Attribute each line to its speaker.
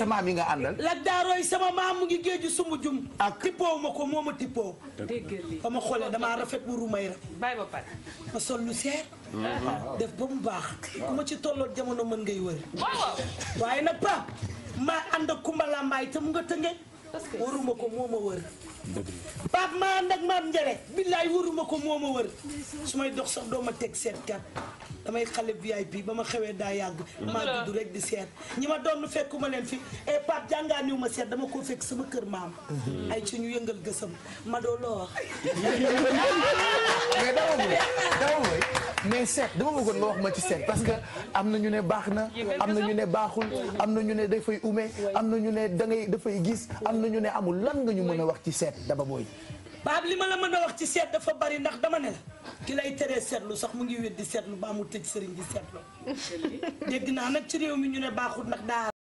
Speaker 1: sa maam yi nga àndal
Speaker 2: Lat Daarooy sama maam mu ngi géeju sumbu jum
Speaker 1: Ak-
Speaker 2: tippoo ma ko moo ma tippoo
Speaker 3: dégg lii
Speaker 2: ba ma xoolee damaa rafet bu rumay ra
Speaker 3: bàyyi ba pare.
Speaker 2: ma sol lu seer def ba mu baax ku ma ci tolloot jamono mën ngay wër
Speaker 3: waaw waaw.
Speaker 2: waaye nag pa maa ànd ak Kumba Lambaay te mu nga tënge waruma ko moo ma wër Pape maa ànd ak maam Njare billaay waruma ko moo ma wër su may dox sax doo ma teg seetkat damay xale VIP ba ma xewee daa yàgg maa gudd rek di seet ñi ma doon fekkuma leen fi e Pape jàngaaniw ma seet dama koo fekk sama kër maam ay ci ñu yëngal gësam ma doo loo wax
Speaker 1: mais dama mooy dama mooy mais seet dama bëggoon nga wax ma ci seet parce que am na ñu ne baax na am na ñu ne baaxul am na ñu ne dafay ume am na ñu ne da ngay dafay gis am na ñu ne amul lan nga ñu mën a wax ci seet daba booy
Speaker 2: Pape li ma la mën a wax ci seet dafa bari ndax dama ne la ki lay teree seetlu sax mu ngi wéet di seetlu ba mu tëj sëriñ di seetlu dégg naa nag ci réew mi ñu ne baaxul ndax daa